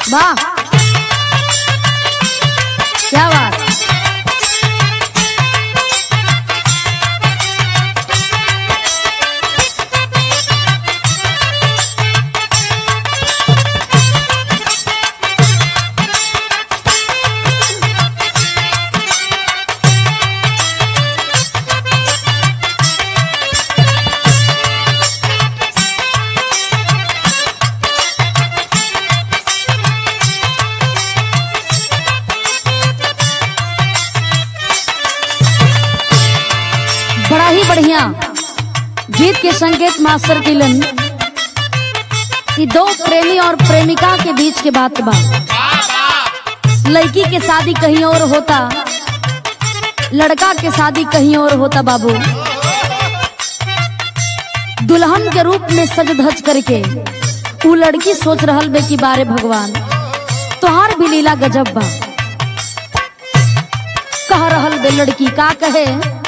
वाह क्या बात बड़ा ही बढ़िया गीत के संकेत मास्टर किलन कि दो प्रेमी और प्रेमिका के बीच के बात बा लड़की के शादी कहीं और होता लड़का के शादी कहीं और होता बाबू दुल्हन के रूप में सज धज करके उ लड़की सोच रहल बे कि बारे भगवान तोहार भी लीला गजब बा कह रहल बे लड़की का कहे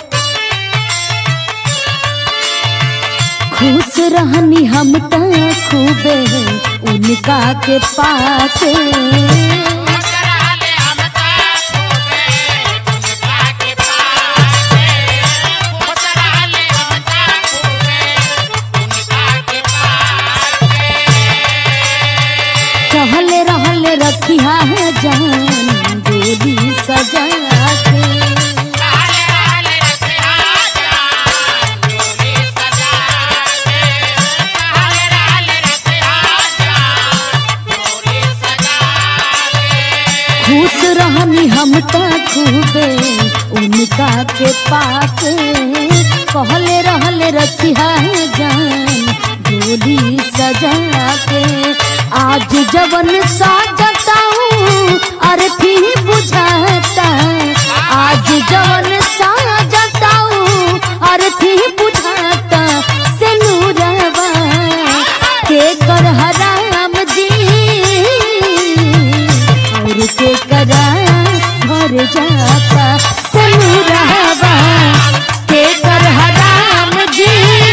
खुश रहनी हम त खूबे उनका के पाके कहले रहले रखिया जान डोली सजा के खुश रहनी हम त खूबे उनका के पाके कहले रहले रखिया जान डोली सजा के आज जवन साजता हूँ अर्थी बुझाता आज जवन साजता हूँ अर्थी बुझाता से नूरवा के कर हराम जी और के करा भर जाता सनुरावा के कर हराम जी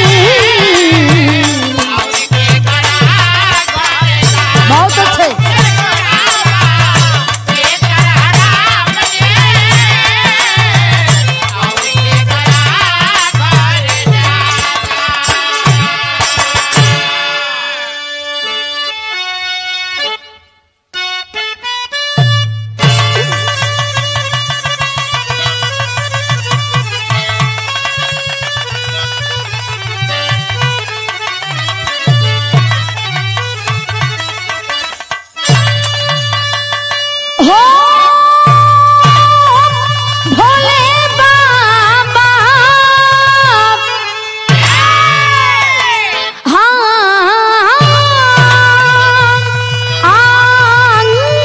बहुत अच्छे हो भोले बाबा हाँ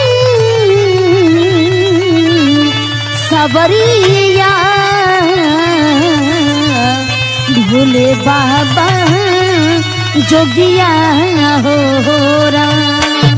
सबरिया भोले बाबा जोगिया हो राम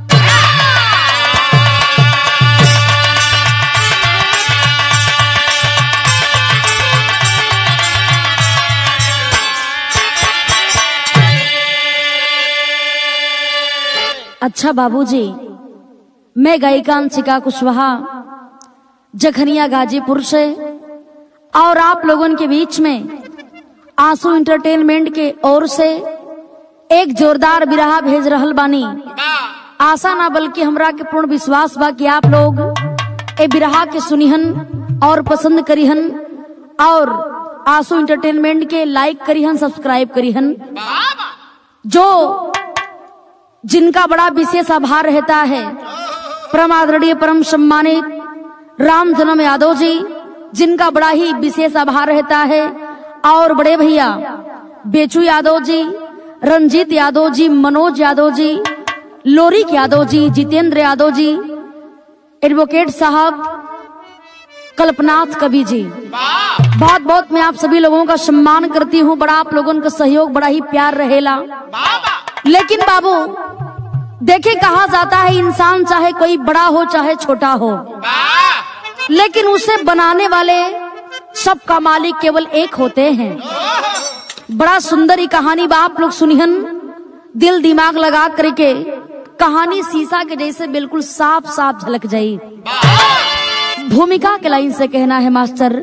अच्छा बाबूजी मैं गायिका अंशिका कुशवाहा जखनिया गाजीपुर से और आप लोगों के बीच में आंसू इंटरटेनमेंट के ओर से एक जोरदार बिरहा भेज रहल बानी आशा ना बल्कि हमरा के पूर्ण विश्वास बा कि आप लोग ए बिरहा के सुनिहन और पसंद करिहन और आंसू इंटरटेनमेंट के लाइक करिहन सब्सक्राइब करिहन जो जिनका बड़ा विशेष आभार रहता है परम आदरणीय परम सम्मानित राम जन्म यादव जी जिनका बड़ा ही विशेष आभार रहता है और बड़े भैया बेचू यादव जी रंजीत यादव जी मनोज यादव जी लोरिक यादव जी जितेंद्र यादव जी एडवोकेट साहब कल्पनाथ कवि जी बहुत बहुत मैं आप सभी लोगों का सम्मान करती हूँ बड़ा आप लोगों का सहयोग बड़ा ही प्यार रहेला लेकिन बाबू देखे कहा जाता है इंसान चाहे कोई बड़ा हो चाहे छोटा हो लेकिन उसे बनाने वाले सबका मालिक केवल एक होते हैं बड़ा सुंदर ही कहानी बा आप लोग सुनिहन दिल दिमाग लगा करके कहानी शीशा के जैसे बिल्कुल साफ साफ झलक जाई भूमिका के लाइन से कहना है मास्टर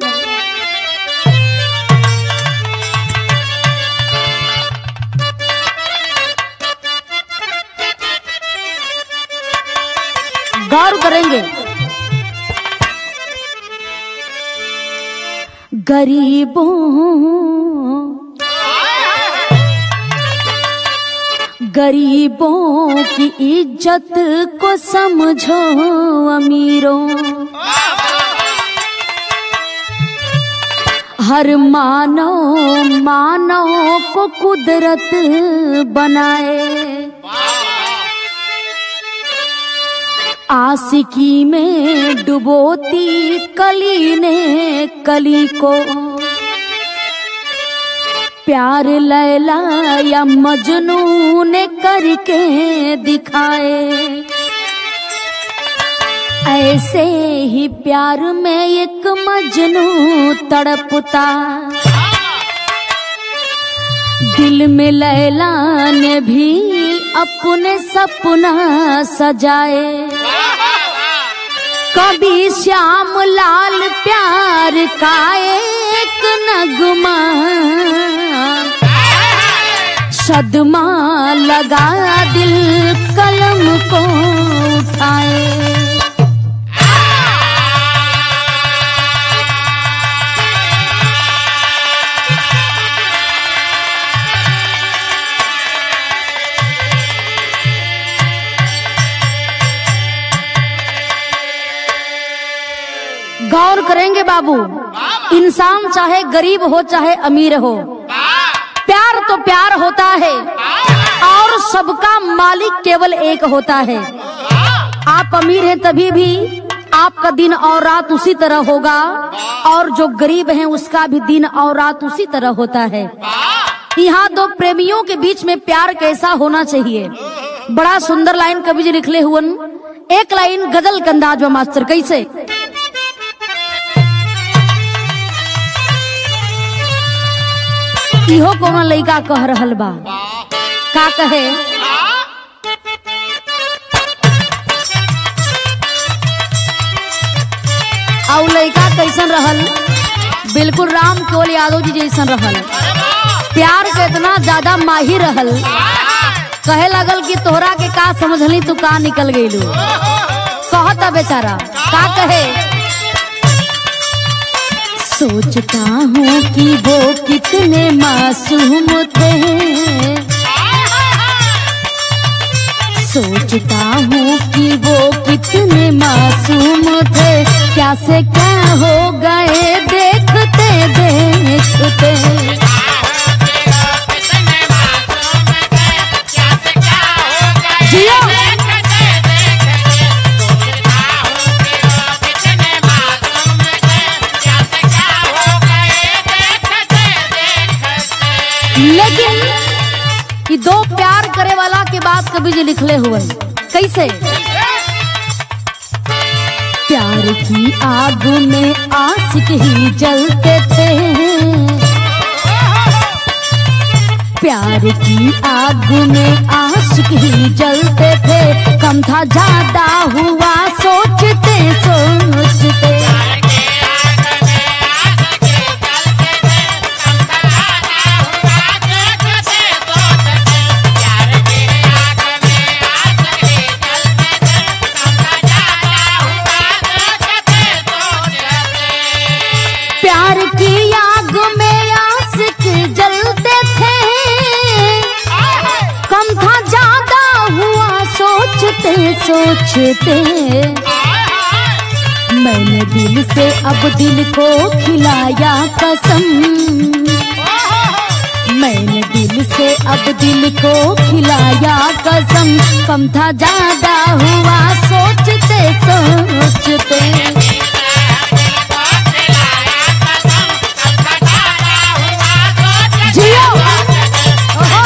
गौर करेंगे गरीबों गरीबों की इज्जत को समझो अमीरों हर मानव मानव को कुदरत बनाए आशिकी में डुबोती कली ने कली को प्यार लैला या मजनू ने करके दिखाए ऐसे ही प्यार में एक मजनू तड़पता दिल में लैला ने भी अपने सपना सजाए कभी श्याम लाल प्यार का एक नगमा सदमा लगा दिल कलम को उठाए गौर करेंगे बाबू इंसान चाहे गरीब हो चाहे अमीर हो प्यार तो प्यार होता है और सबका मालिक केवल एक होता है आप अमीर हैं तभी भी आपका दिन और रात उसी तरह होगा और जो गरीब हैं उसका भी दिन और रात उसी तरह होता है यहाँ दो प्रेमियों के बीच में प्यार कैसा होना चाहिए बड़ा सुंदर लाइन कवि जी लिखले हुए एक लाइन गजल के अंदाज में मास्टर कैसे इहो कोनो लड़का कह रहल बा का कहे और लड़का कैसन रहल बिल्कुल राम केवल यादव जी जैसन रहल प्यार के इतना ज्यादा माहिर रहल कहे लगल कि तोहरा के का समझली तू का निकल गईलू कहता बेचारा का कहे सोचता हूँ कि वो कितने मासूम थे सोचता हूँ कि वो कितने मासूम थे क्या से क्या हो गए देखते देखते जियो लेकिन कि दो प्यार करे वाला के बाद कभी जी लिखले हुए कैसे प्यार की आग में आशिक ही जलते थे प्यार की आग में आशिक ही जलते थे कम था ज्यादा हुआ सोचते सोचते प्यार की आग में आशिक जलते थे कम था ज्यादा हुआ सोचते सोचते मैंने दिल से अब दिल को खिलाया कसम मैंने दिल से अब दिल को खिलाया कसम कम था ज्यादा हुआ सोचते सोचते जियो ओहो।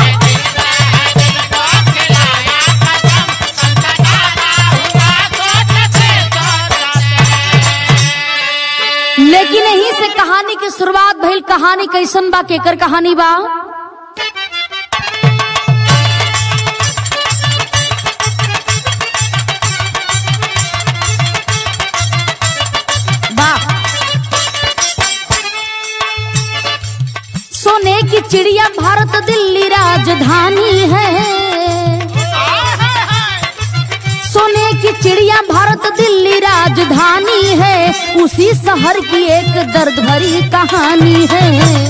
लेकिन यही से कहानी की शुरुआत भइल कहानी कैसन बा केकर कहानी बा चिड़िया भारत दिल्ली राजधानी है सोने की चिड़िया भारत दिल्ली राजधानी है उसी शहर की एक दर्द भरी कहानी है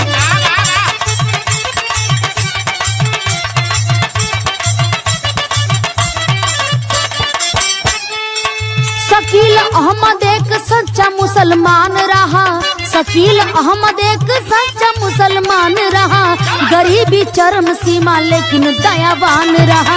शकील अहमद एक सच्चा मुसलमान रहा शकील अहमद एक सच्चा मुसलमान रहा गरीबी चरम सीमा लेकिन दयावान रहा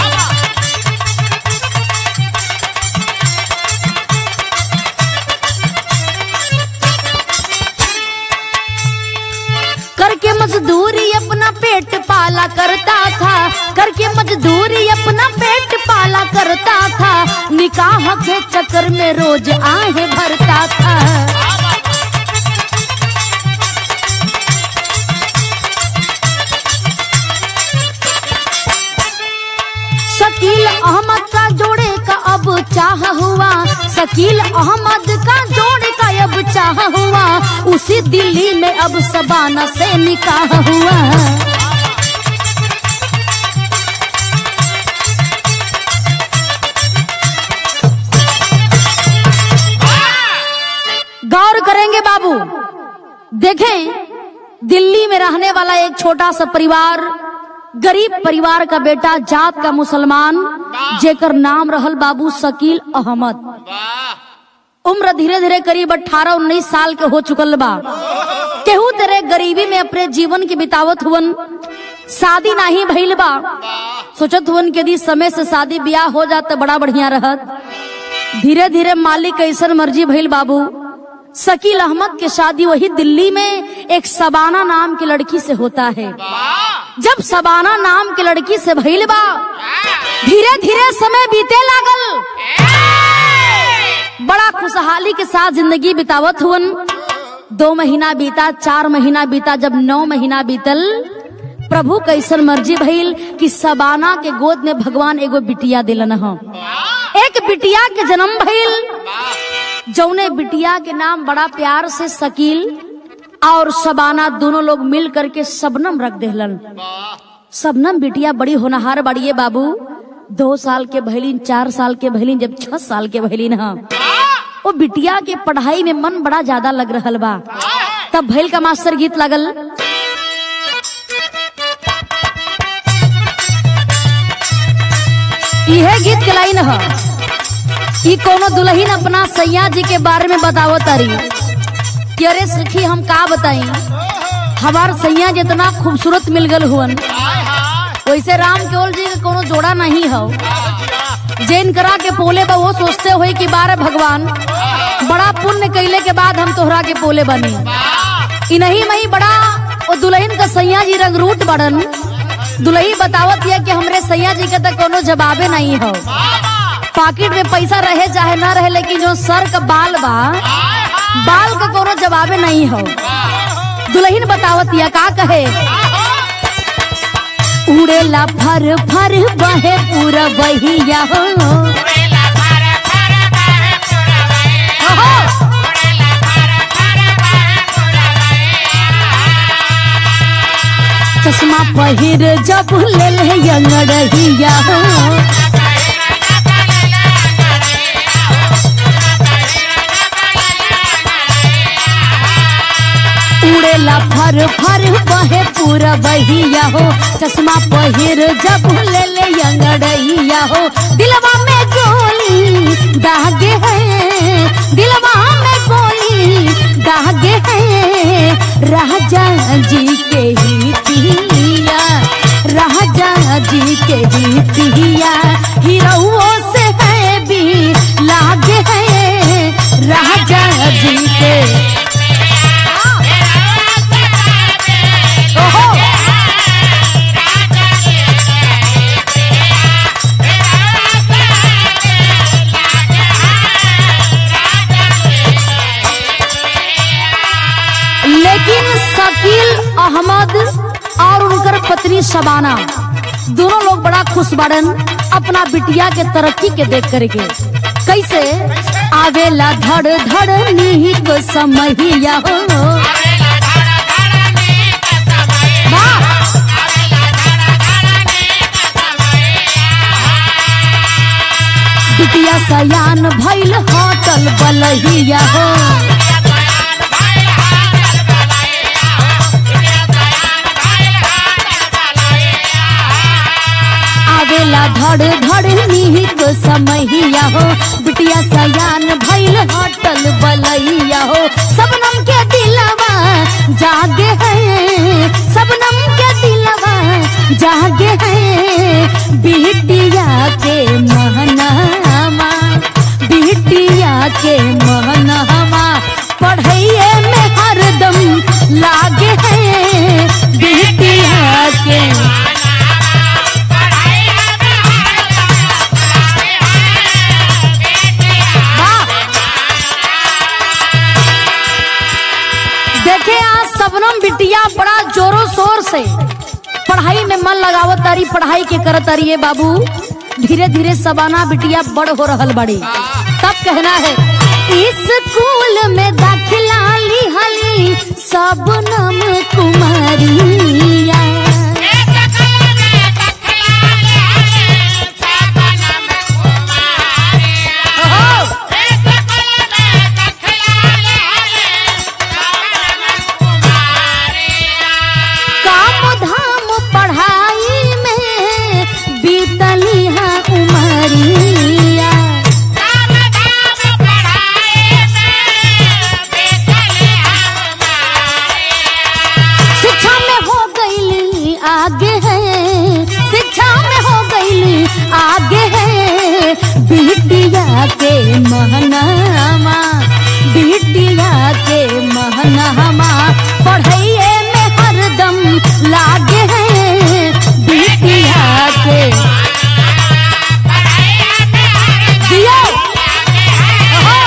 करके मजदूरी अपना पेट पाला करता था करके मजदूरी अपना पेट पाला करता था निकाह के चक्कर में रोज आहे भरता था शकील अहमद का जोड़े का अब चाह हुआ शकील अहमद का जोड़े का अब चाह हुआ उसी दिल्ली में अब सबाना से निकाह हुआ गौर करेंगे बाबू देखें दिल्ली में रहने वाला एक छोटा सा परिवार गरीब परिवार का बेटा जात का मुसलमान जेकर नाम रहल बाबू शकील अहमद उम्र धीरे धीरे करीब अठारह उन्नीस साल के हो चुकल बा केहू तेरे गरीबी में अपने जीवन के बितावत हुवन शादी नहीं भइल बा सोचत हुवन कि यदि समय से शादी ब्याह हो जात तो बड़ा बढ़िया रहत धीरे धीरे मालिक ऐसन मर्जी भइल बाबू शकील अहमद के शादी वही दिल्ली में एक सबाना नाम की लड़की से होता है जब सबाना नाम की लड़की से भइल बा धीरे धीरे समय बीते लागल बड़ा खुशहाली के साथ जिंदगी बितावत हुवन दो महीना बीता चार महीना बीता जब नौ महीना बीतल प्रभु कैसन मर्जी भइल कि सबाना के गोद में भगवान एगो बिटिया दिलन ह एक बिटिया के जन्म भइल जौने बिटिया के नाम बड़ा प्यार से शकील और शबाना दोनों लोग मिल करके सबनम रख देहलन सबनम बिटिया बड़ी होनहार बड़िए बाबू दो साल के भैलिन चार साल के भैलिन जब छह साल के भैलिन हा वो बिटिया के पढ़ाई में मन बड़ा ज्यादा लग रहल बा तब भैल का मास्टर गीत लगल इहे गीत के लाइन ह ई कोनो दुल्हन अपना सैया जी के बारे में बतावत तारी कि अरे सखी हम का बताई हमार सैया जितना खूबसूरत मिल गल हुवन वैसे राम केवल जी के कोनो जोड़ा नहीं हो जैन करा के पोले बा वो सोचते हुए कि बारे भगवान बड़ा पुण्य कैले के बाद हम तोहरा के पोले बनी इ नहीं मही बड़ा वो दुल्हन का सैया जी रंग रूट बड़न दुल्ही बतावत है कि हमरे सैया जी के तो कोनो जवाबे नहीं हो पॉकेट में पैसा रहे चाहे ना रहे लेकिन जो सर का बाल बा बाल का कोनो जवाबे नहीं हो दुल्हन बतावत या का कहे उड़ेला फर फर बहे पूरा बहिया हो ओहो! चश्मा पहिर जब ले ले अंगड़िया हो उड़ेला फर फर बहे पूरा बहिया हो चश्मा पहिर जब ले ले अंगड़ैया हो दिलवा में गोली दागे है दिलवा में गोली दागे है राजा जी के ही पिया राजा जी के ही पिया हीरो से है भी लागे है राजा जी के ओहो लेकिन शकील अहमद और उनकर पत्नी शबाना दोनों लोग बड़ा खुश बाड़न अपना बिटिया के तरक्की के देख करके कैसे आवेला धड़ धड़ निहिक समहिया हो वाह सयान भइल होटल बलहिया हो आवेला धड़ धड़ निहित समहिया हो बिटिया सयान भइल होटल बलैया हो सबनम के दिलवा जागे है सबनम के दिलवा जागे है बिटिया के महनामा बिटिया के महनामा पढ़ैए में हरदम लागे है बिटिया के वाह! देखे आज सबनम बिटिया बड़ा जोरों शोर से पढ़ाई में मन लगावत तारी पढ़ाई के करत तारी ये बाबू धीरे धीरे सबाना बिटिया बड़ हो रहल बड़ी तब कहना है स्कूल में दाखिला लिहली सबनम कुमारिया काम धाम पढ़ाई में बीतली है उमरिया शिक्षा में हो गईली आगे है शिक्षा में हो गईली आगे है बिटिया के महनामा बिटिया के महनामा पढ़ैए में हरदम लागे है बिटिया के जियो ओहो!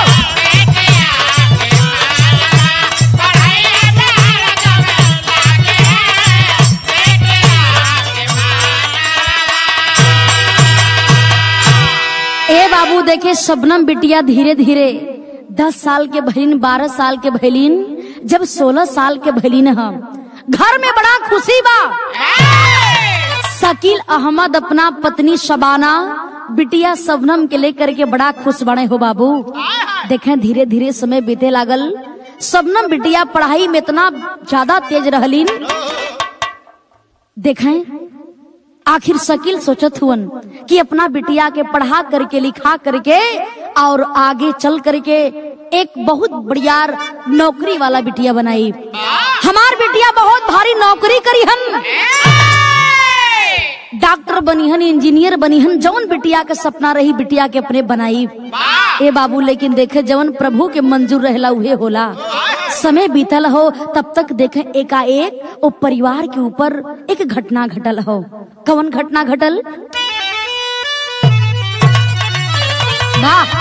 ए बाबू देखे शबनम बिटिया धीरे धीरे दस साल के भैलिन बारह साल के भैलिन जब सोलह साल के भैलिन हम घर में बड़ा खुशी बा शकील अहमद अपना पत्नी शबाना बिटिया सबनम के लेकर के बड़ा खुश बने हो बाबू देखें धीरे धीरे समय बीते लागल सबनम बिटिया पढ़ाई में इतना ज्यादा तेज रहलीन देखें आखिर शकील सोचत हुवन कि अपना बिटिया के पढ़ा करके लिखा करके और आगे चल करके एक बहुत बढ़िया नौकरी वाला बिटिया बनाई हमार बिटिया बहुत भारी नौकरी करी हन डॉक्टर बनीहन इंजीनियर बनीहन जौन बिटिया के सपना रही बिटिया के अपने बनाई ए बाबू लेकिन देखे जवन प्रभु के मंजूर रहला उहे होला समय बीतल हो तब तक देखे एकाएक वो परिवार के ऊपर एक घटना घटल हो कवन घटना घटल वाह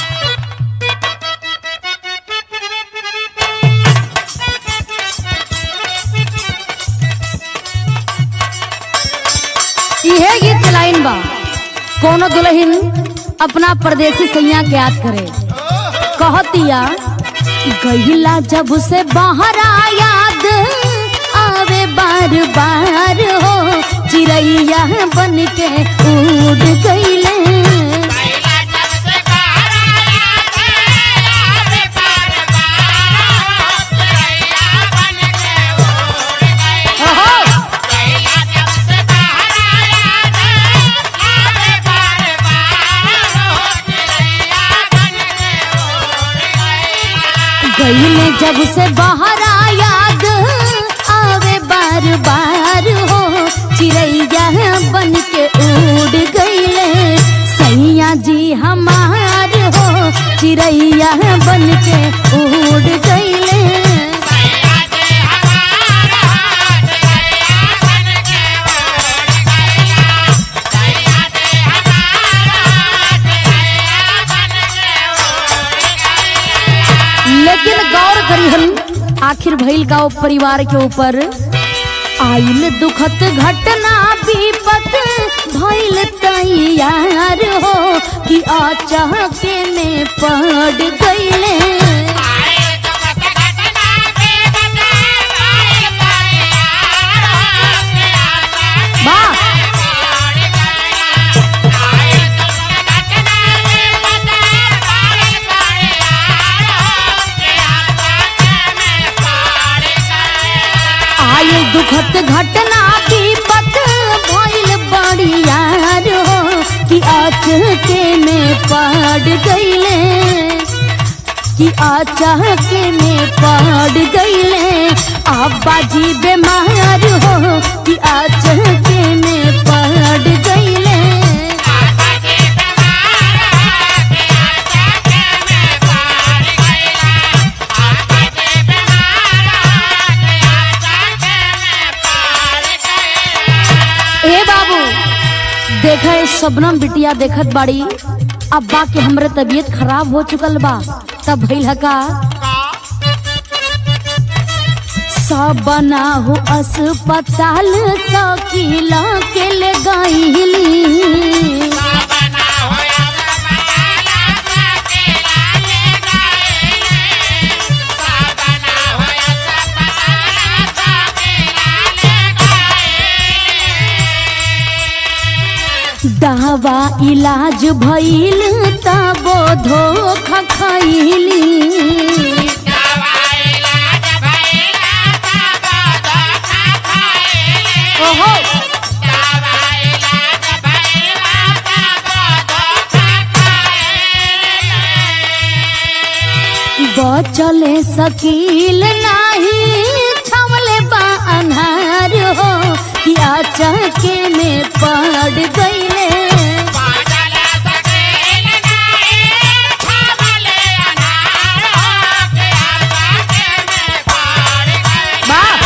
इहे गीत के लाइन बा कोनो दुल्हन अपना परदेसी सैया के याद करे कहतिया गईला जब से बाहर याद आवे बार बार हो चिड़ैया बन के उड़ गईले ओहो! गईले जब से बाहर याद आवे बार बार हो चिड़ैया बन के उड़ गईले सैया जी हमार हो चिड़ैया बन के उड़ गईले लेकिन गौर करिहन आखिर भइल का वो परिवार के ऊपर आइल दुखत घटना विपत भइल तैयार हो कि अचाहके में पड़ गईले वाह कि अचानक में पड़ गईले अब्बा जी बीमार हो कि अचानक में पड़ गईले ए बाबू देखा शबनम बिटिया देखत बाड़ी अब्बा के हमरे तबीयत खराब हो चुकल बा तब भइल का सब बना हो अस्पताल सकीला के ले गईली दवा इलाज भइल तबो धोखा खैली ओहो बचले सकील नाही छमले बा अन्हार हो कि अचके में पड़ गईले बाप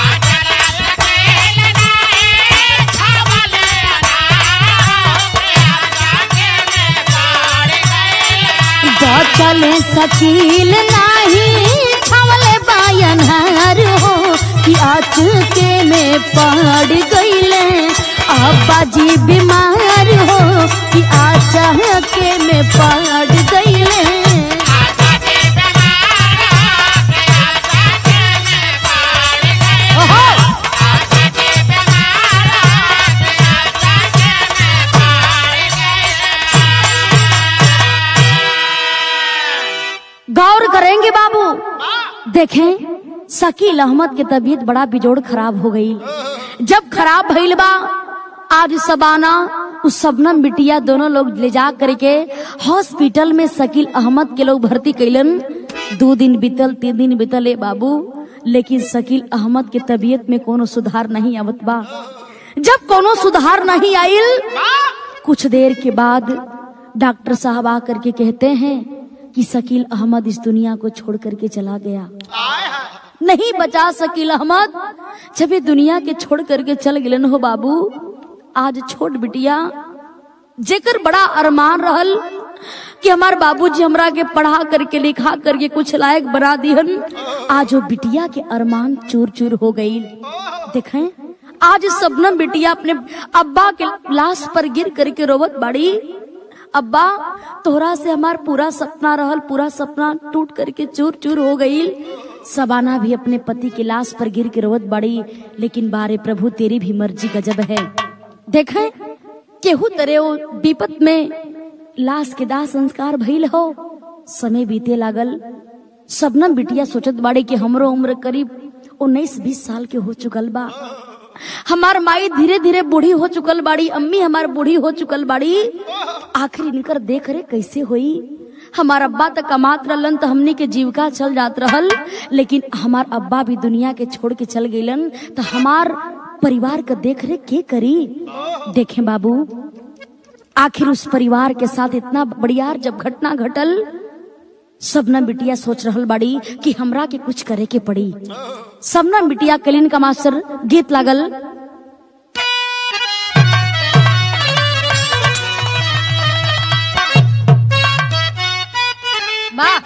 बचले सकील नाही छमले बायनहार हो कि अचके में पड़ गईले अब्बा जी बीमार हो कि अचके में पड़ गईले ओहो गौर करेंगे बाबू देखें शकील अहमद के तबीयत बड़ा बिजोड़ खराब हो गई जब खराब भइल बा आज सबाना उस सबनम बिटिया दोनों लोग ले जा करके हॉस्पिटल में शकील अहमद के लोग भर्ती कैलन दो दिन बीतल तीन दिन बीतल ए बाबू लेकिन शकील अहमद के तबीयत में कोनो सुधार नहीं आवत बा जब कोनो सुधार नहीं आइल कुछ देर के बाद डॉक्टर साहब आ करके कहते हैं कि शकील अहमद इस दुनिया को छोड़ करके चला गया नहीं बचा शकील अहमद जब ये दुनिया के छोड़ करके चल गिलन हो बाबू आज छोट बिटिया जेकर बड़ा अरमान रहल कि हमार बाबूजी हमरा के पढ़ा करके लिखा करके कुछ लायक बना दिहन आज वो बिटिया के अरमान चूर चूर हो गई देखें आज सबनम बिटिया अपने अब्बा के लाश पर गिर करके रोवत बाड़ी अब्बा तोहरा से हमार पूरा सपना रहल पूरा सपना टूट करके चूर चूर हो गई सबाना भी अपने पति की लाश पर गिर के रोवत बाड़ी लेकिन बारे प्रभु तेरी भी मर्जी गजब है देखें केहू तरे वो विपत में लाश के दाह संस्कार भइल हो समय बीते लागल सबनम बिटिया सोचत बाड़ी कि हमरो उम्र करीब उन्नीस बीस साल के हो चुकल बा हमार माई धीरे धीरे बूढ़ी हो चुकल बाड़ी अम्मी हमार बूढ़ी हो चुकल बाड़ी आखिर इनकर देख रे कैसे होई हमार अब्बा तक कमात रहलन तो हमनी के जीविका चल जात रहल लेकिन हमार अब्बा भी दुनिया के छोड़ के चल गईलन तो हमार परिवार का देख रेख के करी देखें बाबू आखिर उस परिवार के साथ इतना बढ़िया जब घटना घटल सबना बिटिया सोच रहल बाड़ी कि हमरा के कुछ करे के पड़ी सबना बिटिया कलीन का मास्टर गीत लागल वाह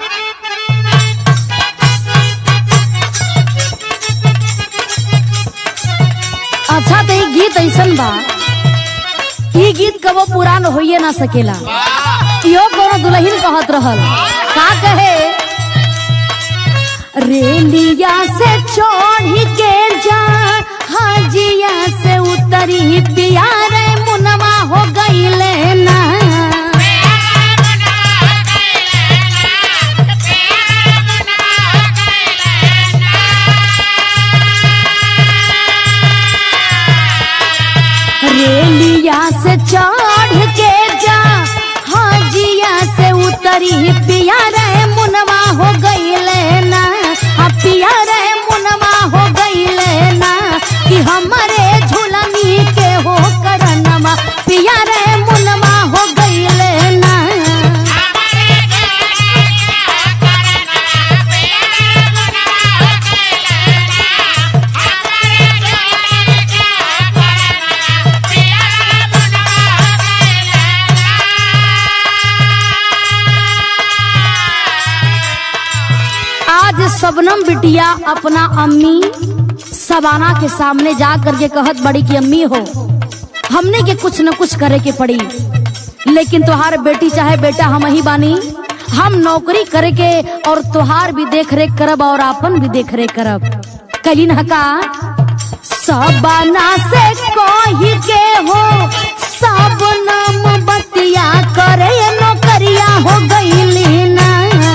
अच्छा तो ये गीत ऐसन बा ई गीत कबो पुरान होइए ना सकेला इहो कोनो दुल्हन कहत रहल का कहे रेलिया से चढ़ के जा हाजिया से उतरी पिया रे मुनवा हो गईले ना रेलिया से चढ़ के जा हाजिया से उतरी पिया रे मुनवा सबनम बिटिया अपना अम्मी सबाना के सामने जा करके कहत बड़ी की अम्मी हो हमने के कुछ न कुछ करे के पड़ी लेकिन तुहार बेटी चाहे बेटा हम ही बानी हम नौकरी करे के और तुहार भी देख रेख करब और आपन भी देख रेख करब कलिन हका सबना से कही के हो सब नाम बतिया करे नौकरिया हो गईली ना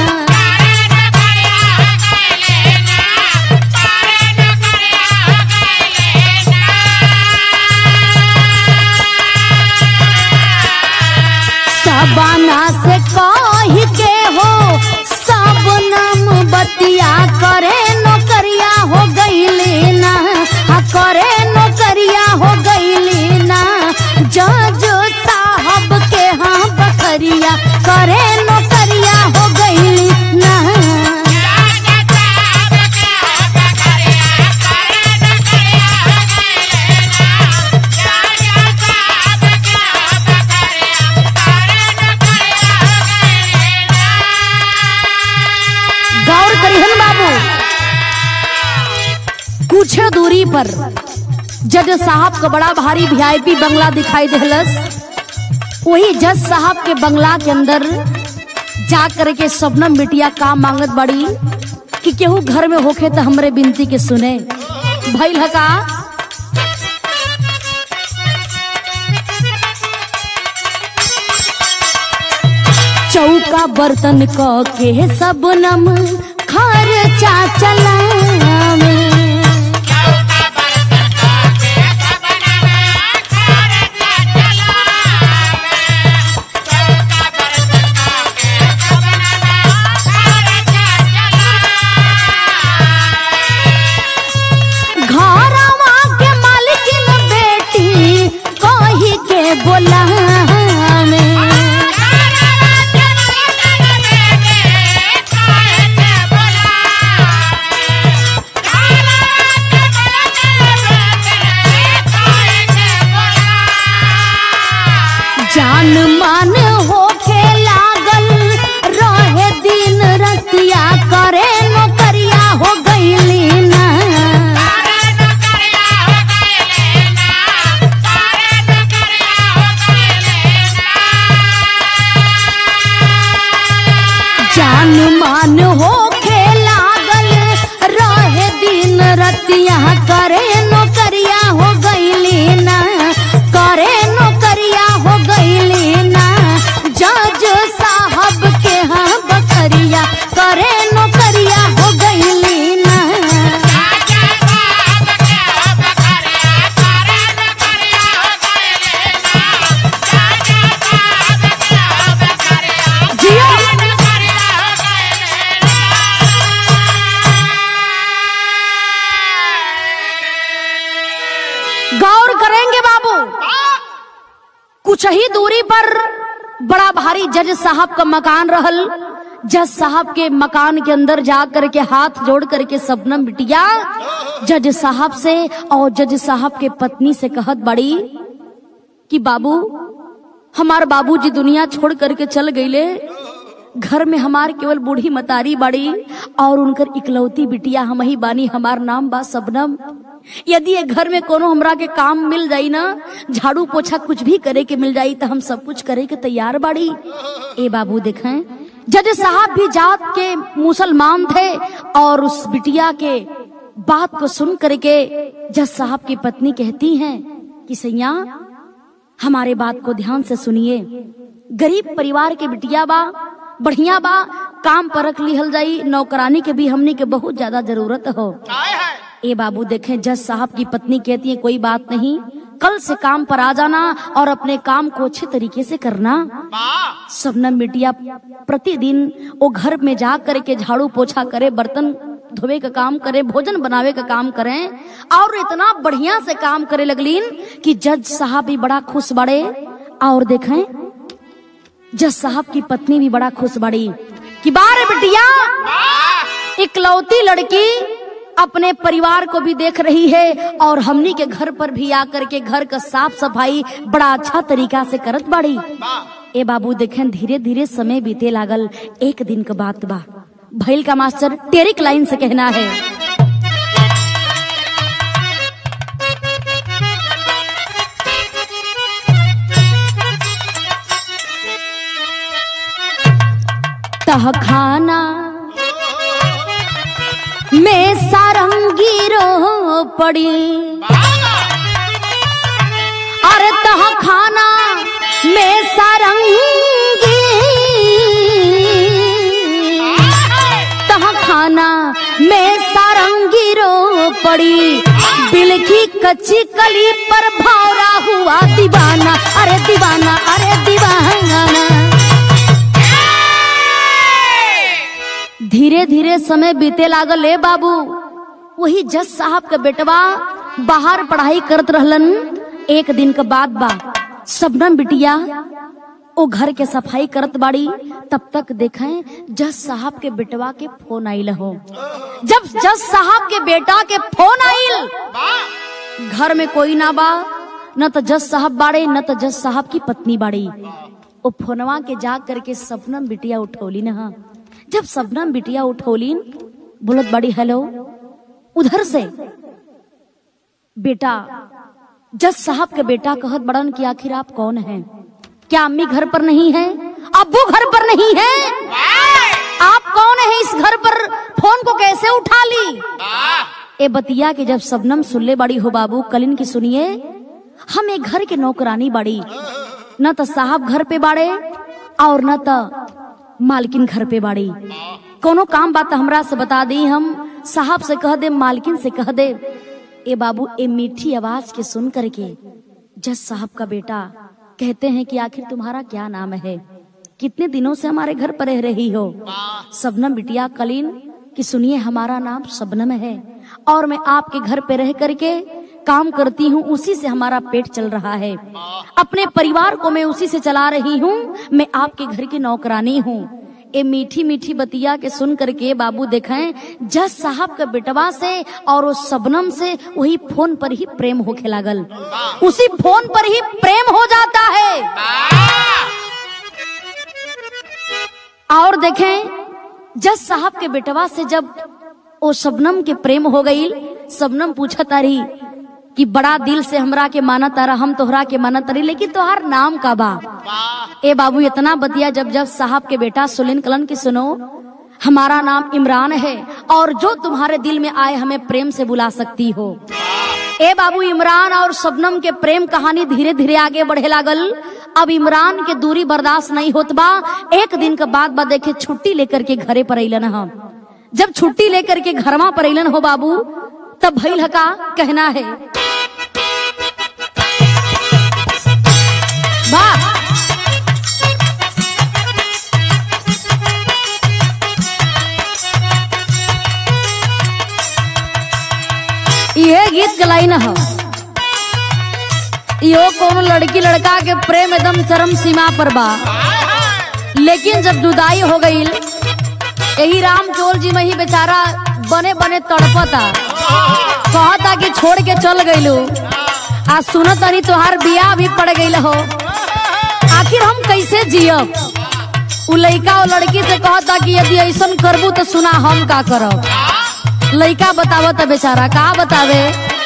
सबना से कही के हो सब नाम बतिया करे नौकरिया हो गईली ना हाँ करे नौकरिया हो गईली ना जज साहब के हाँ बकरिया करे नौकरिया हो गईली ना गौर करिहन बाबू कुछ दूरी पर जज साहब का बड़ा भारी वीआईपी बंगला दिखाई देहलस वही जज साहब के बंगला के अंदर जा करके सबनम बिटिया का मांगत बड़ी कि केहू घर में होखे तो हमरे बिनती के सुने भइल ह का चौका बर्तन क के सब नम खर्चा चलावे घरवा के मालकिन बेटी कही के बोलावे जान मान होके लागल रहे दिन रतिया करे नौकरिया हो गईली ना जान मान होके लागल रहे दिन रतिया करे नौकरिया हो गईली ना करे नौकरिया हो गईली ना जज साहब के हाँ बकरिया करे नौकरिया हो गईली ना जियो गौर करेंगे बाबू कुछ ही दूरी पर बड़ा भारी जज साहब का मकान रहल जज साहब के मकान के अंदर जा करके हाथ जोड़ करके सबनम बिटिया जज साहब से और जज साहब के पत्नी से कहत बड़ी कि बाबू हमार बाबूजी दुनिया छोड़ करके चल गईले घर में हमार केवल बूढ़ी मतारी बड़ी और उनकर इकलौती बिटिया हम ही बानी हमार नाम बा सबनम यदि ये घर में कोनो हमरा के काम मिल जाई ना झाड़ू पोछा कुछ भी करे के मिल जाई तो हम सब कुछ करे के तैयार बाड़ी ए बाबू देखें जज साहब भी जात के मुसलमान थे और उस बिटिया के बात को सुन करके जज साहब की पत्नी कहती हैं कि सैया हमारे बात को ध्यान से सुनिए गरीब परिवार के बिटिया बा बढ़िया बा काम पर रख लिहल जाई नौकरानी के भी हमनी के बहुत ज्यादा जरूरत हो ए बाबू देखें जज साहब की पत्नी कहती है कोई बात नहीं कल से काम पर आ जाना और अपने काम को अच्छे तरीके से करना सबनम बिटिया प्रतिदिन वो घर में जा करके झाड़ू पोछा करे बर्तन धोवे का काम करे भोजन बनावे का काम करें और इतना बढ़िया से काम करे लगलीन कि जज साहब भी बड़ा खुश बड़े और देखें जज साहब की पत्नी भी बड़ा खुश बड़ी कि बारे बिटिया इकलौती लड़की अपने परिवार को भी देख रही है और हमनी के घर पर भी आकर के घर का साफ सफाई बड़ा अच्छा तरीका से करत बाड़ी ए बाबू देखें धीरे धीरे समय बीते लागल एक दिन के बात बा भैल का मास्टर टेरिक लाइन से कहना है तह खाना में सारंगी रो पड़ी अरे तह खाना में सारंगी तह खाना में सारंगी रो पड़ी दिल की कच्ची कली पर भौरा हुआ दीवाना अरे दीवाना अरे दीवाना धीरे धीरे समय बीते लागल ए बाबू वही जज साहब के बेटवा बाहर पढ़ाई करत रहलन एक दिन के बाद बा सबनम बिटिया ओ घर के सफाई करत बाड़ी तब तक देखें जज साहब के बेटवा के फोन आइल हो जब जज साहब के बेटा के फोन आइल घर में कोई ना बा न तो जज साहब बाड़े न तो जज साहब की पत्नी बाड़ी ओ फोनवा के जा करके सपनम बिटिया उठौली न जब सबनम बिटिया उठौलीन बोलत बड़ी हेलो उधर से बेटा जज साहब के बेटा कहत बड़न कि आखिर आप कौन हैं क्या अम्मी घर पर नहीं है अब्बू घर पर नहीं है आप कौन है इस घर पर फोन को कैसे उठा ली ए बतिया के जब सबनम सुल्ले बड़ी हो बाबू कलिन की सुनिए हम एक घर के नौकरानी बड़ी न तो साहब घर पे बाड़े और न तो मालकिन घर पे बाड़ी कोनो काम बात हमरा से बता दी हम साहब से कह दे मालकिन से कह दे ए बाबू ए मीठी आवाज के सुन करके जज साहब का बेटा कहते हैं कि आखिर तुम्हारा क्या नाम है कितने दिनों से हमारे घर पर रह रही हो सबनम बिटिया कलीन कि सुनिए हमारा नाम सबनम है और मैं आपके घर पे रह करके काम करती हूँ उसी से हमारा पेट चल रहा है अपने परिवार को मैं उसी से चला रही हूँ मैं आपके घर की नौकरानी हूँ ए मीठी मीठी बतिया के सुन करके बाबू देखें जज साहब के बेटवा से और उस सबनम से वही फोन पर ही प्रेम होके लागल उसी फोन पर ही प्रेम हो जाता है और देखें जज साहब के बेटवा से जब ओ शबनम के प्रेम हो गई शबनम पूछा तारी कि बड़ा दिल से हमरा के माना तारा हम तोहरा के माना तारी लेकिन तोहार नाम का बा ए बाबू इतना बतिया जब जब साहब के बेटा सुलिन कलन की सुनो हमारा नाम इमरान है और जो तुम्हारे दिल में आए हमें प्रेम से बुला सकती हो ए बाबू इमरान और शबनम के प्रेम कहानी धीरे धीरे आगे बढ़े लागल अब इमरान के दूरी बर्दाश्त नहीं होत बा एक दिन के बाद बा देखे छुट्टी लेकर के घरे पर अलन हम जब छुट्टी लेकर के घरमा पर अलन हो बाबू तब भइल हका कहना है वाह ये गीत गलाई न हो यो कोनो लड़की लड़का के प्रेम एकदम चरम सीमा पर बा लेकिन जब जुदाई हो गई यही राम चोर जी में ही बेचारा बने बने तड़पता कहता कि छोड़ के चल गईलू आज सुनो तनी तोहार बियाह भी पड़ गई हो आखिर हम कैसे जियब उ लड़का और लड़की से कहता कि यदि ऐसा करबू तो सुना हम का करब लड़का बतावत बेचारा का बतावे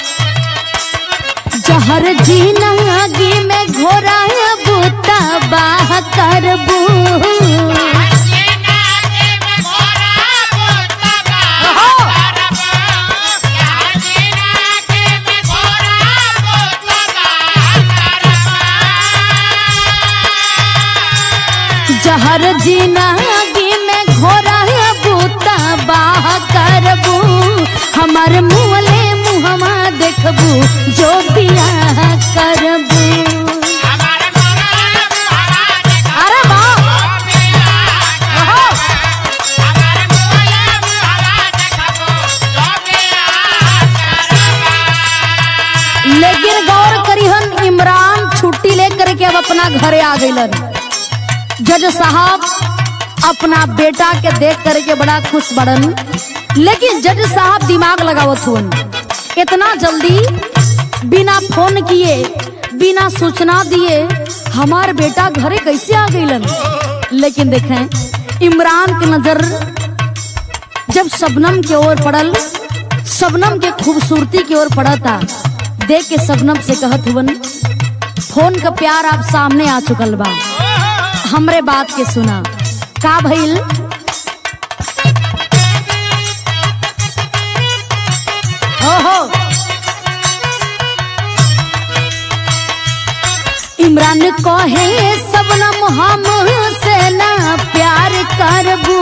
जहर जीना आगे में घोरा बूता बाह करबू जहर जीना आगे में घोरा बूता बाह करबू हमार मुँहले मुहमा देखबू जो बियाह करबू अरे वाह ओहो! लेकिन गौर करिहन इमरान छुट्टी लेकर के अब अपना घरे आ गइलन जज साहब अपना बेटा के देख करके बड़ा खुश बड़न लेकिन जज साहब दिमाग लगावत हुन इतना जल्दी बिना फोन किए बिना सूचना दिए हमार बेटा घरे कैसे आ गइलन लेकिन देखें इमरान की नजर जब शबनम के ओर पड़ल शबनम के खूबसूरती की ओर पड़ता देख के शबनम से कहत हुवन फोन का प्यार आप सामने आ चुकल बा हमरे बात के सुना का भइल ओहो इमरान कहे सबनम हम से ना प्यार करबू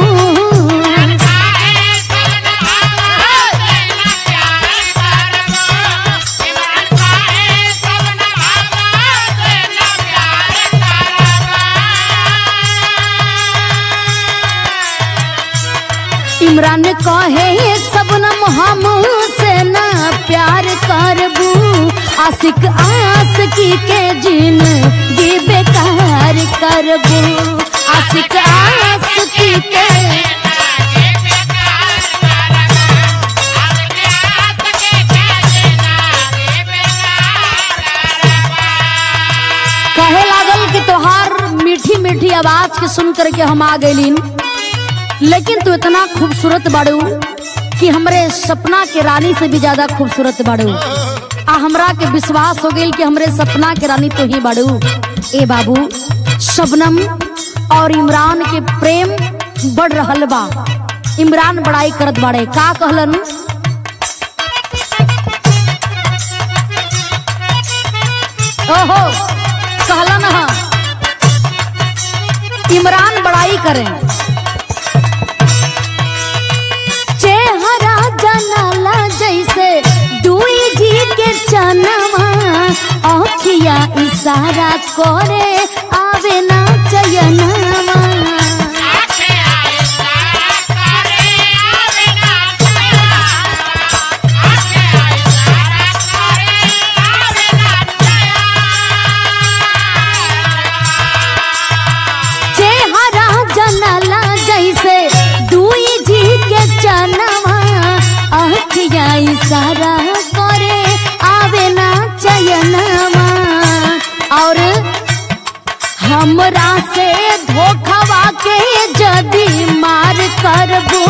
इमरान कहे सबनम हम से ना प्यार करबू आशिक आशिकी के जिन गी बेकार करबू आशिक आशिकी के कहे लागल कि तोहार मीठी मीठी आवाज के सुन करके हम आ गईलीन लेकिन तू इतना खूबसूरत बाड़ू कि हमरे सपना के रानी से भी ज्यादा खूबसूरत बाड़ू आ हमरा के विश्वास हो गई कि हमरे सपना के रानी तो ही बाड़ू ए बाबू शबनम और इमरान के प्रेम बढ़ रहल बा इमरान बड़ाई करत बाड़े का कहलन ओहो कहलन हा इमरान बड़ाई करें चेहरा जनाला जैसे दुई जी के चनवा अखिया इशारा करे आवे ना चयनवा चेहरा जनाला जैसे दुई जी के चनवा अखिया इशारा करे आवे ना चयनवा और हमरा से धोखवा के जदी मार करबू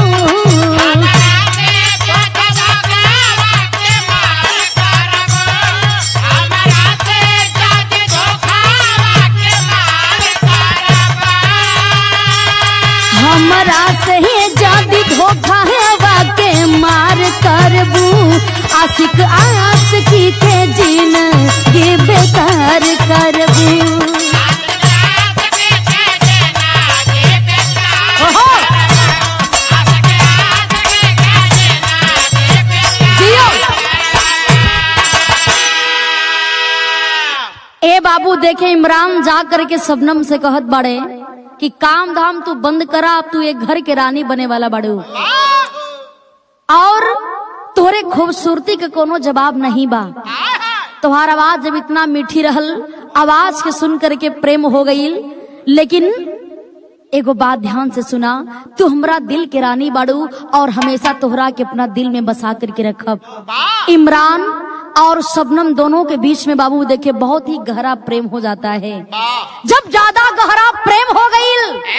हमरा से जदी धोखा है के मार करबू आशिक आशिकी के जीन के बेकार करबू ओहो जियो ए बाबू देखे इमरान जा करके सबनम से कहत बाड़े कि काम धाम तू बंद करा अब तू एक घर के रानी बने वाला बाड़ू और तोरे खूबसूरती के कोनो जवाब नहीं बा तुम्हार आवाज जब इतना मीठी रहल आवाज के सुन करके प्रेम हो गई लेकिन एगो बात ध्यान से सुना तू हमरा दिल के रानी बाड़ू और हमेशा तोहरा के अपना दिल में बसा करके रखब इमरान और शबनम दोनों के बीच में बाबू देखे बहुत ही गहरा प्रेम हो जाता है जब ज्यादा गहरा प्रेम हो गई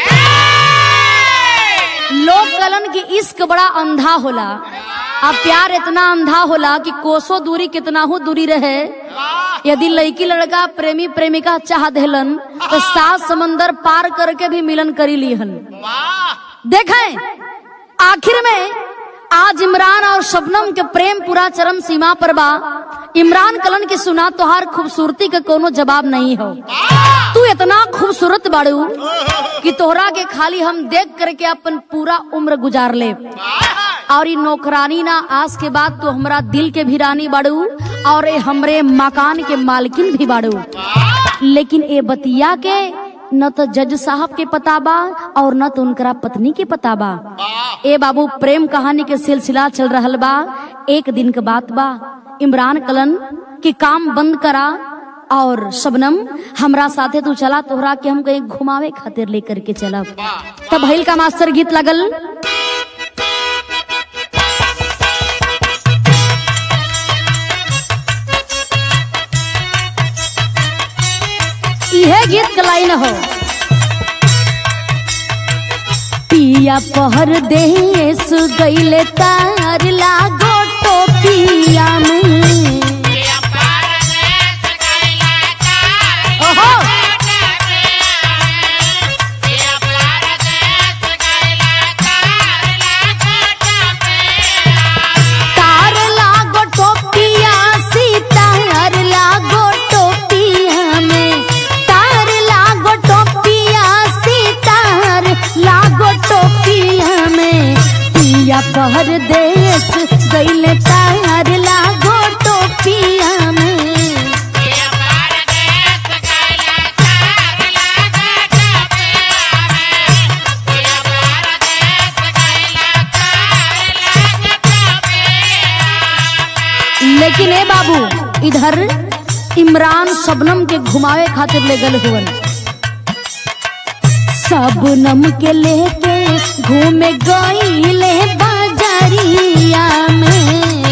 लोग कलन की इश्क बड़ा अंधा होला अब प्यार इतना अंधा होला कि कोसों दूरी कितना हो दूरी रहे यदि लड़की लड़का प्रेमी प्रेमिका चाह देलन तो सात समंदर पार करके भी मिलन करी लीहन देखें आखिर में आज इमरान और शबनम के प्रेम पूरा चरम सीमा पर बा इमरान कलन की सुना तोहार खूबसूरती का कोनो जवाब नहीं हो तू इतना खूबसूरत बाड़ू कि तोहरा के खाली हम देख करके अपन पूरा उम्र गुजार ले और ई नौकरानी ना आज के बाद तू हमरा दिल के भी रानी बाड़ू और ए हमरे मकान के मालकिन भी बाड़ू लेकिन ए बतिया के न तो जज साहब के पता बा और न तो उनकरा पत्नी के पता बा ए बाबू प्रेम कहानी के सिलसिला चल रहल बा एक दिन के बात बा इमरान कलन की काम बंद करा और शबनम हमरा साथे तू चला तोहरा के हम कहीं घुमावे खातिर लेकर के चलब तब भइल का मास्टर गीत लगल इहे गीत के लाइन हो पी पिया पहर देश गईले तार लागो टोपिया में ओहो तार लागो टोपिया सीतार लागो टोपिया में तार लागो टोपिया सीतार लागो टोपिया में पिया पहर देश गईले तार लागो टोपिया में लेकिन ए बाबू इधर इमरान शबनम के घुमावे खातिर ले गल हुवन शबनम के लेके घूमे गईले बाजारिया में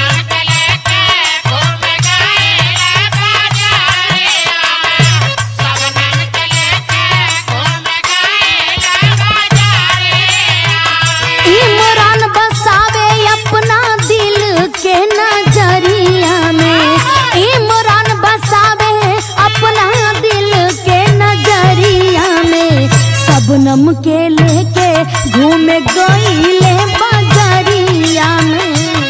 इमरान बसावे अपना दिल के नजरिया में इमरान बसावे अपना दिल के नजरिया में सबनम के लेके घूमे गईले बाजारिया में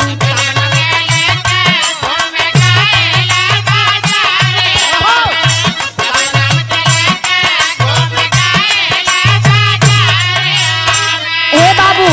ए बाबू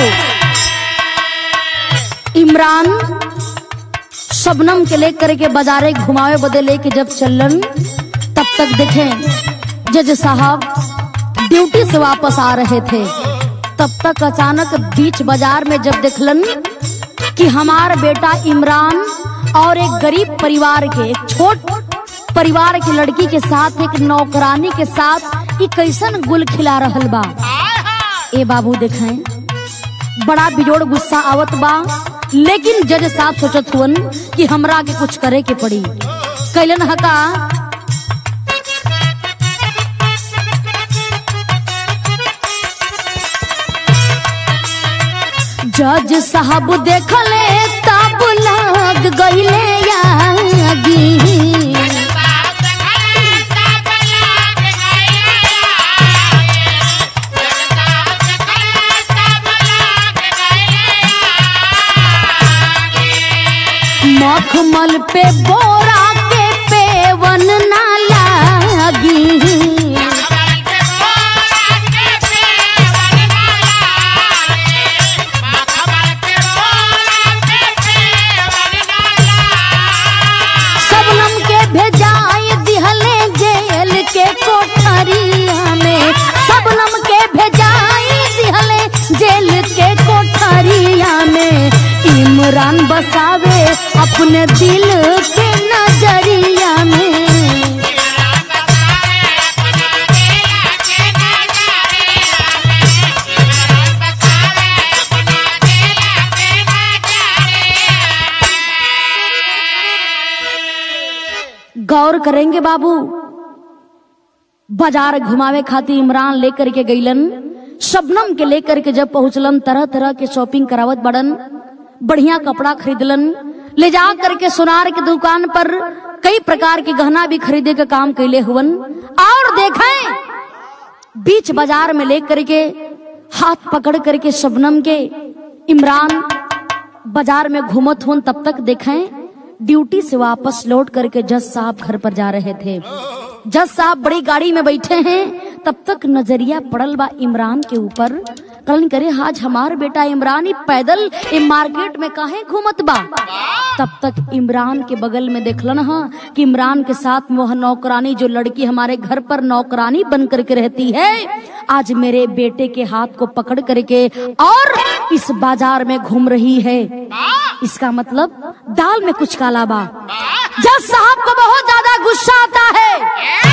इमरान शबनम के लेकर के बाजारे घुमावे बदे लेके जब चलन तब तक देखें जज साहब ड्यूटी से वापस आ रहे थे तब तक अचानक बीच बाजार में जब देखलन कि हमार बेटा इमरान और एक गरीब परिवार के एक छोट परिवार की लड़की के साथ एक नौकरानी के साथ ई कैसन गुल खिला रहल बा ए बाबू देखें बड़ा बिजोड़ गुस्सा आवत बा लेकिन जज साहब सोचत हुवन कि हमरा के कुछ करे के पड़ी कैलन हका जज साहब देखले तब लग गईले यागी मखमल पे बोरा के पेवन ना लागी सबनम के भेजाई दिहले जेल के कोठरिया में सबनम के भेजाई दिहले जेल के कोठरिया में इमरान बसावे अपने दिल के नजरिया में गौर करेंगे बाबू बाजार घुमावे खातिर इमरान लेकर के गईलन शबनम के लेकर के जब पहुंचलन तरह तरह के शॉपिंग करावत बड़न बढ़िया कपड़ा खरीदलन ले जा करके सोनार की दुकान पर कई प्रकार के गहना भी खरीदे का काम कैले हुवन और देखें बीच बाजार में लेकर के हाथ पकड़ करके शबनम के इमरान बाजार में घूमत हुन तब तक देखें ड्यूटी से वापस लौट करके जज साहब घर पर जा रहे थे जज साहब बड़ी गाड़ी में बैठे हैं तब तक नजरिया पड़ल बा इमरान के ऊपर कलन करे आज हमार बेटा इमरान ही पैदल इ मार्केट में काहे घूमत बा तब तक इमरान के बगल में देखलन हा कि इमरान के साथ में वह नौकरानी जो लड़की हमारे घर पर नौकरानी बन करके रहती है आज मेरे बेटे के हाथ को पकड़ करके और इस बाजार में घूम रही है इसका मतलब दाल में कुछ काला बा जज साहब को बहुत ज्यादा गुस्सा आता है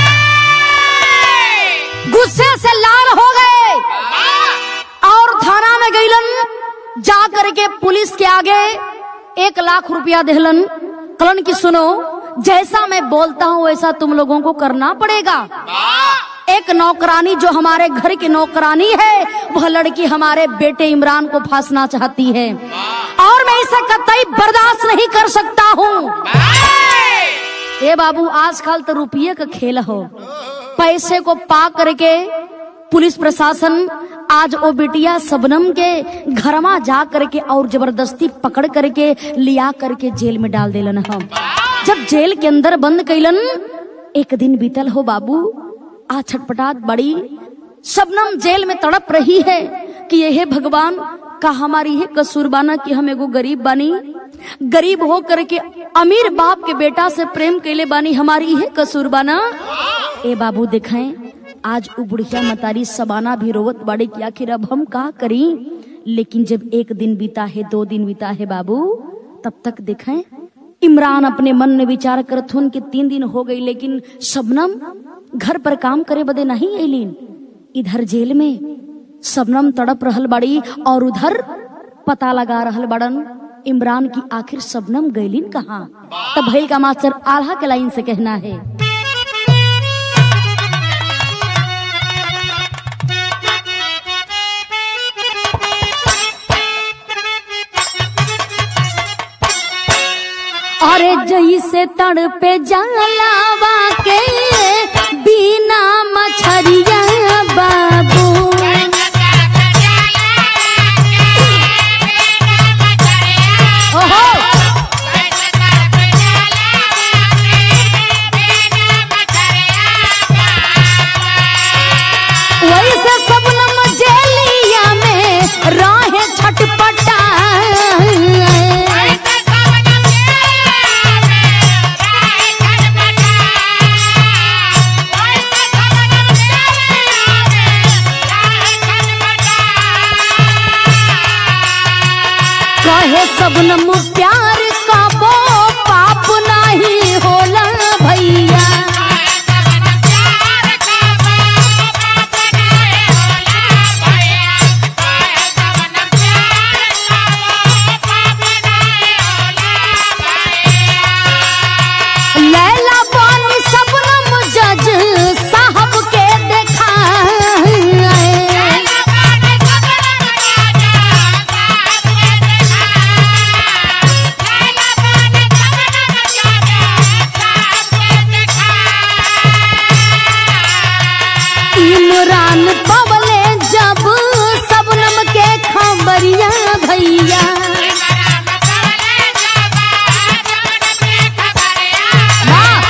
गुस्से से लाल हो गए और थाना में गईलन जा करके पुलिस के आगे एक लाख रुपया देहलन कलन की सुनो जैसा मैं बोलता हूँ वैसा तुम लोगों को करना पड़ेगा एक नौकरानी जो हमारे घर की नौकरानी है वह लड़की हमारे बेटे इमरान को फांसना चाहती है और मैं इसे कतई बर्दाश्त नहीं कर सकता हूँ ए बाबू आजकल तो रुपये का खेल हो पैसे को पा करके पुलिस प्रशासन आज ओ बिटिया सबनम के घरमा जा करके और जबरदस्ती पकड़ करके लिया करके जेल में डाल देलन हम जब जेल के अंदर बंद कैलन एक दिन बीतल हो बाबू आ छटपटात बड़ी सबनम जेल में तड़प रही है कि यह भगवान का हमारी है कसूर बाना कि हम एगो गरीब बानी गरीब हो करके अमीर बाप के बेटा से प्रेम कैले बानी हमारी है कसूर बाना ए बाबू दिखाएं आज उ बुढ़िया मतारी सबाना भी रोवत बाड़ी कि आखिर अब हम का करी लेकिन जब एक दिन बीता है दो दिन बीता है बाबू तब तक दिखाएं इमरान अपने मन में विचार करत हुन कि तीन दिन हो गई लेकिन शबनम घर पर काम करे बदे नहीं अलीन इधर जेल में शबनम तड़प रहल बड़ी और उधर पता लगा रहल बड़न इमरान की आखिर शबनम गैलीन कहाँ तब भैल का मास्टर आल्हा के लाइन से कहना है अरे जैसे तड़पे जलावा के बिना मछरिया बाबू ओहो वैसे सबनम जेलिया में राहे छटपटा कहे सबनम प्यार का वो पाप नहीं होला भैया लैला बानी सबनम जज साहब के देखा इमरान पवले जब सबनम के खबरिया भैया वाह!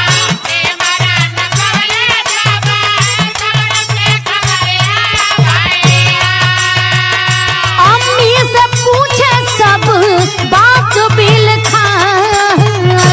अम्मी से पूछे सब बात बिल खाए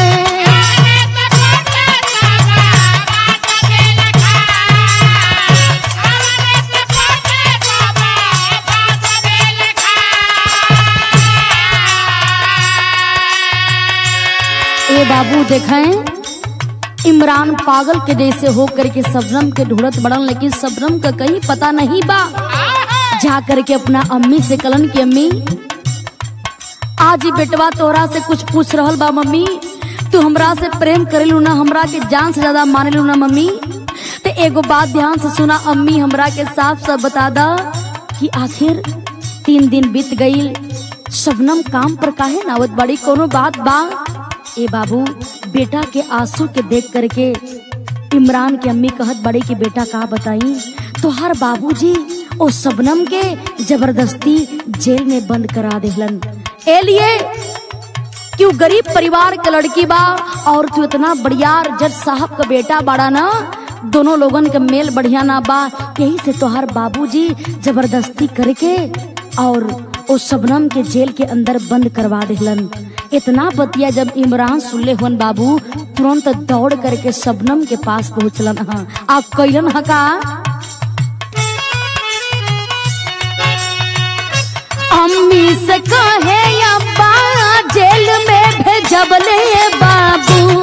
ए बाबू देखें इमरान पागल के जैसे हो करके सबनम के ढूंढत बड़न लेकिन सबनम का कहीं पता नहीं बा जा करके अपना अम्मी से कलन की अम्मी आज ही बेटवा तोरा से कुछ पूछ रहल बा मम्मी तू हमरा से प्रेम करेलू ना हमरा के जान से ज्यादा मानेलू ना मम्मी ते एगो बात ध्यान से सुना अम्मी हमरा के साफ साफ बता दा कि आखिर तीन दिन बीत गई शबनम काम पर काहे नावत बड़ी कोनो बात बा ए बाबू बेटा के आंसू के देख करके इमरान के अम्मी कहत बड़ी कि बेटा का बताई तो हर बाबूजी ओ सबनम के जबरदस्ती जेल में बंद करा देहलन ए लिए क्यों गरीब परिवार के लड़की बा और तू इतना बढ़ियार जज साहब का बेटा बड़ा ना दोनों लोगन के मेल बढ़िया ना बा यही से तोहार बाबूजी जबरदस्ती करके और ओ सबनम के जेल के अंदर बंद करवा देहलन इतना बतिया जब इमरान सुनले हुन बाबू तुरंत दौड़ करके सबनम के पास पहुंचलन हा आप कैलन हा का अम्मी से कहे अब्बा जेल में भेजबले बाबू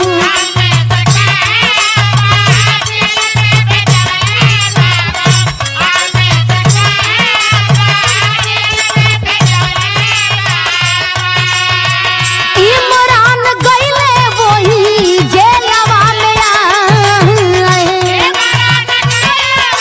इमरान गईले वही जेलवा में आए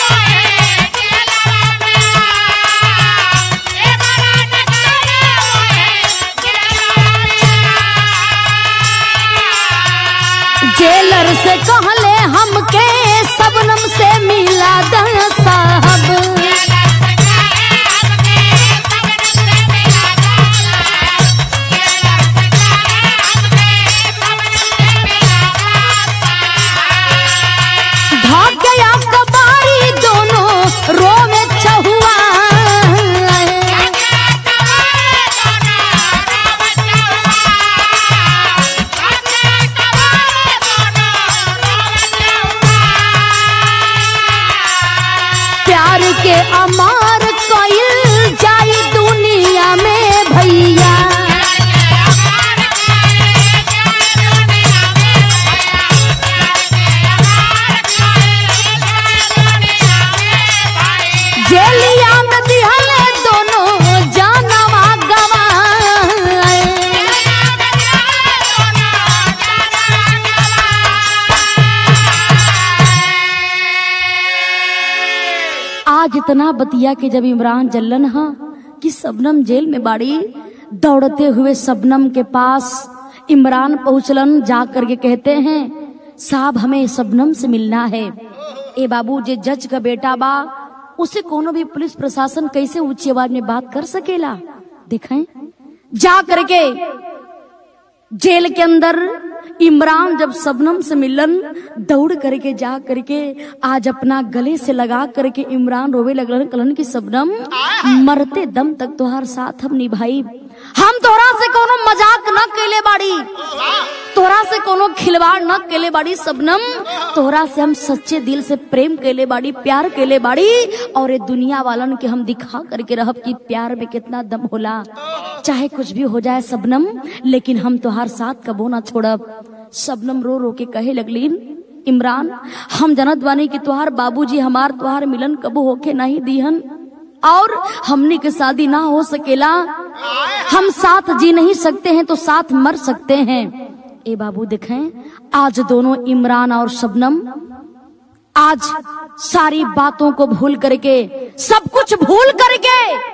आज इतना बतिया के जब इमरान जल्लन हा कि सबनम जेल में बाड़ी दौड़ते हुए सबनम के पास इमरान पहुंचलन जा करके कहते हैं साहब हमें सबनम से मिलना है ए बाबू जे जज का बेटा बा उसे कोनो भी पुलिस प्रशासन कैसे ऊंची आवाज में बात कर सकेला दिखाएं जा करके जेल के अंदर इमरान जब सबनम से मिलन दौड़ करके जा करके आज अपना गले से लगा करके इमरान रोवे लगलन कलन की सबनम मरते दम तक तोहार साथ हम निभाई हम तोहरा से कोनो मजाक न केले बाड़ी तोहरा से कोनो खिलवाड़ न केले बाड़ी सबनम तोहरा से हम सच्चे दिल से प्रेम केले बाड़ी प्यार केले बाड़ी और ये दुनिया वालन के हम दिखा करके रहब कि प्यार में कितना दम होला चाहे कुछ भी हो जाए सबनम लेकिन हम तोहार साथ कबो ना छोड़ब सबनम रो रो के कहे लगलीन इमरान हम जनत बानी कि तुहार बाबूजी हमार तुहार मिलन कबो होके नहीं दीहन और हमनी के शादी ना हो सकेला हम साथ जी नहीं सकते हैं तो साथ मर सकते हैं ए बाबू देखें आज दोनों इमरान और शबनम आज सारी बातों को भूल करके सब कुछ भूल करके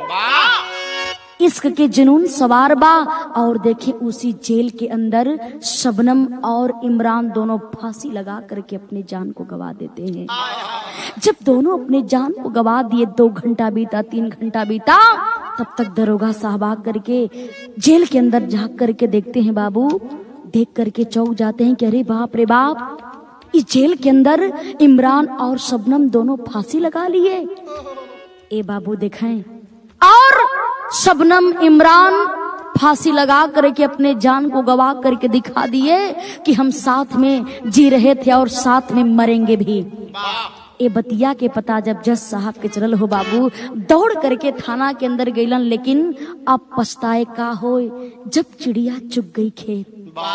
इश्क के जुनून सवार बा और देखे उसी जेल के अंदर शबनम और इमरान दोनों फांसी लगा करके अपनी जान को गवा देते हैं जब दोनों अपने जान को गवा दिए दो घंटा बीता तीन घंटा बीता तब तक दरोगा साहब आ करके जेल के अंदर झांक करके देखते हैं बाबू देख करके चौक जाते हैं कि अरे बाप रे बाप इस जेल के अंदर इमरान और शबनम दोनों फांसी लगा लिए ए बाबू दिखाएं और शबनम इमरान फांसी लगा करके अपने जान को गवा करके दिखा दिए कि हम साथ में जी रहे थे और साथ में मरेंगे भी ए बतिया के पता जब जज साहब के चलल हो बाबू दौड़ करके थाना के अंदर गईलन लेकिन अब पछताए का हो जब चिड़िया चुग गई खेत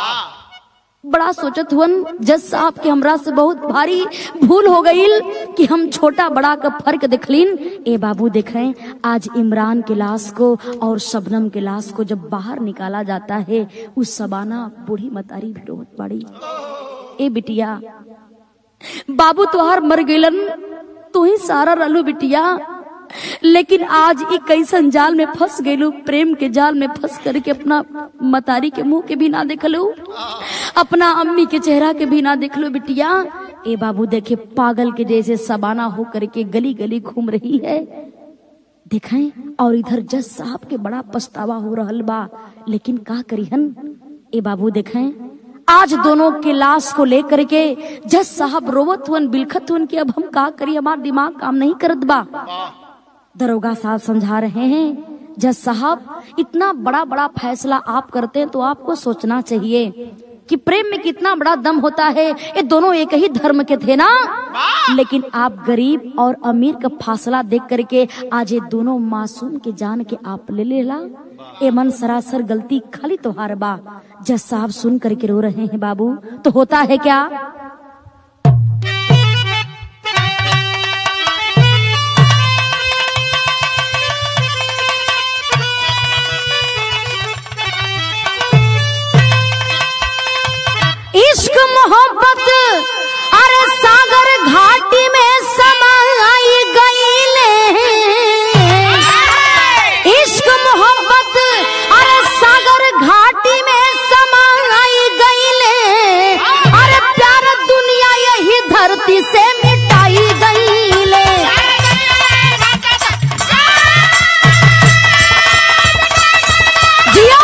बड़ा सोचत हुअन जज साहब के हमरा से बहुत भारी भूल हो गईल कि हम छोटा बड़ा का फर्क दिखलीन ए बाबू देखें आज इमरान के लाश को और शबनम के लाश को जब बाहर निकाला जाता है उस सबाना बूढ़ी मतारी भी रोत पड़ी ए बिटिया बाबू तोहार मर गईलन तू ही सारा रलू बिटिया लेकिन आज एक कैसन जाल में फंस गईलू प्रेम के जाल में फंस करके अपना मतारी के मुंह के भी ना देखलू अपना अम्मी के चेहरा के भी ना देखलू बिटिया ए बाबू देखे पागल के जैसे सबाना हो करके गली गली घूम रही है देखें और इधर जज साहब के बड़ा पछतावा हो रहल बा लेकिन का करिहन ए बाबू देखें आज दोनों के लाश को लेकर के जज साहब रोवत हुन बिलखत हुन कि अब हम का करी हमार दिमाग काम नहीं करत बा दरोगा साहब समझा रहे हैं जज साहब इतना बड़ा बड़ा फैसला आप करते हैं तो आपको सोचना चाहिए कि प्रेम में कितना बड़ा दम होता है ये दोनों एक ही धर्म के थे ना लेकिन आप गरीब और अमीर का फासला देख करके आज ये दोनों मासूम के जान के आप ले लेला ए मन सरासर गलती खाली तोहार बा जज साहब सुन करके रो रहे हैं बाबू तो होता है क्या इश्क मोहब्बत अरे सागर घाटी में समाई गईले इश्क मोहब्बत अरे सागर घाटी में समाई गईले अरे प्यार दुनिया यही धरती से मिटाई गईले जियो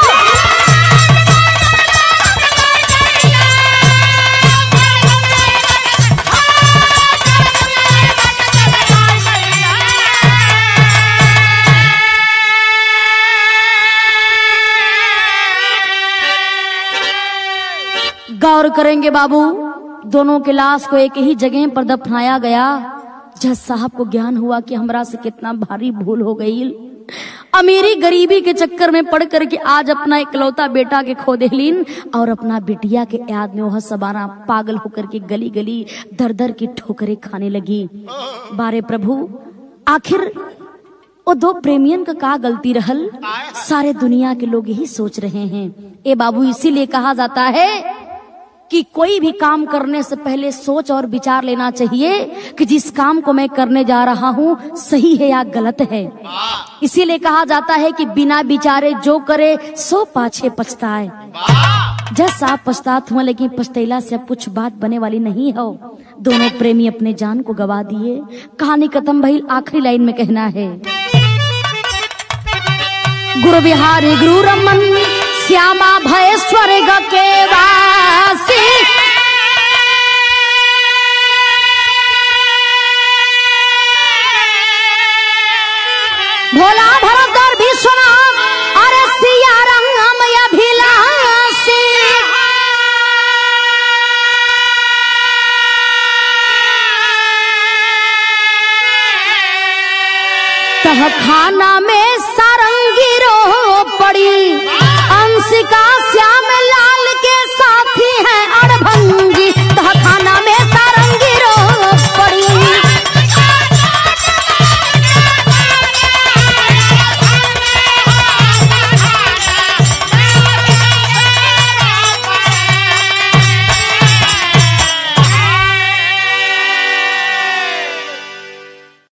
गौर करेंगे बाबू दोनों के लाश को एक ही जगह पर दफनाया गया जज साहब को ज्ञान हुआ कि हमरा से कितना भारी भूल हो गई अमीरी गरीबी के चक्कर में पड़ करके आज अपना इकलौता बेटा के खो देलीन और अपना बिटिया के याद में वह सबाना पागल होकर के गली गली दर दर की ठोकरें खाने लगी बारे प्रभु आखिर वो दो प्रेमियन का का गलती रहल सारे दुनिया के लोग यही सोच रहे हैं ए बाबू इसीलिए कहा जाता है कि कोई भी काम करने से पहले सोच और विचार लेना चाहिए कि जिस काम को मैं करने जा रहा हूं सही है या गलत है इसीलिए कहा जाता है कि बिना विचारे जो करे सो पाछे पछताए जस आप पछतात हुआ लेकिन पछतैला से अब कुछ बात बने वाली नहीं हो दोनों प्रेमी अपने जान को गवा दिए कहानी खत्म भई आखिरी लाइन में कहना है गुरु बिहारी गुरु रमन श्यामा भय स्वर्ग के वासी भोला भरतर विश्वनाथ अरे सिया रंगम अभिलाषी तह खाना में सारंगी रो पड़ी